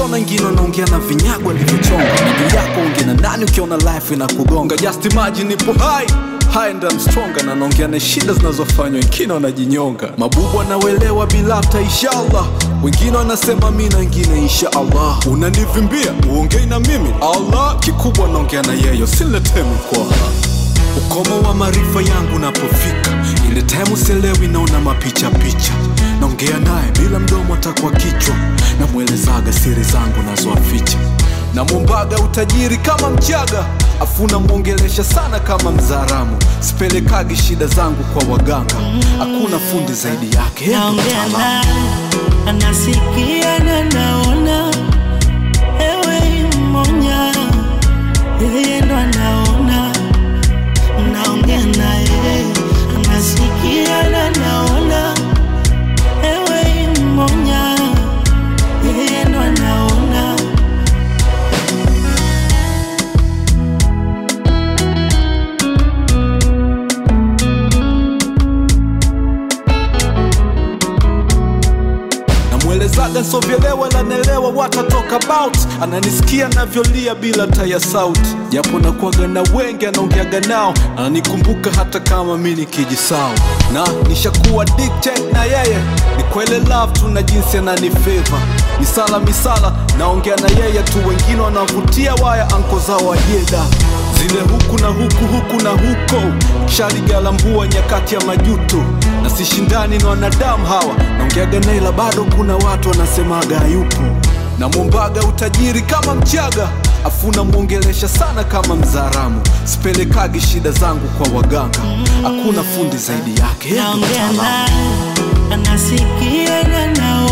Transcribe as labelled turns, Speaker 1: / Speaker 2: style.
Speaker 1: ukiona wengine wanaongea na vinyago alivyochonga miguu yako ongea na nani ukiona life inakugonga just imagine nipo hai high and I'm stronger na naongea na shida zinazofanywa wengine wanajinyonga mabubu anawelewa bila hata inshallah wengine wanasema mi na wengine insha allah unanivimbia uongei na mimi allah kikubwa naongea na yeyo siletee mikwaha ukomo wa maarifa yangu napofika ile time sielewi naona mapicha picha naongea naye bila mdomo atakuwa kichwa namwelezaga siri zangu nazoaficha namwombaga utajiri kama mchaga afu namwongelesha sana kama mzaramu sipelekagi shida zangu kwa waganga hakuna fundi zaidi yake yeye ndo
Speaker 2: naongea
Speaker 1: mtaalamu.
Speaker 2: naye anasikia na naona ewe mmonya yeye ndo anaona naongea naye anasikia na naona ewe mmonya yeye ndo anaona
Speaker 1: namwelezaga sovyelewa lanelewa watatoka about ananisikia navyolia bila taya sauti japo nakuaga na wengi anaongeaga nao ananikumbuka hata kama mi nikijisau na nishakuwa dictate na yeye ni kwele love tu na jinsi ananifeva misala misala naongea na yeye tu wengine wanavutia waya anko zao wajeda zile huku na huku huku na huko shaligalambua nyakati ya majuto na sishindani na wanadamu hawa naongeaga naila bado kuna watu wanasemaga hayupo namwombaga utajiri kama mchaga afu namwongelesha sana kama mzaramu sipelekagi shida zangu kwa waganga hakuna fundi zaidi yake yeye ndo
Speaker 2: naongea
Speaker 1: mtaalamu.
Speaker 2: naye anasikia na naona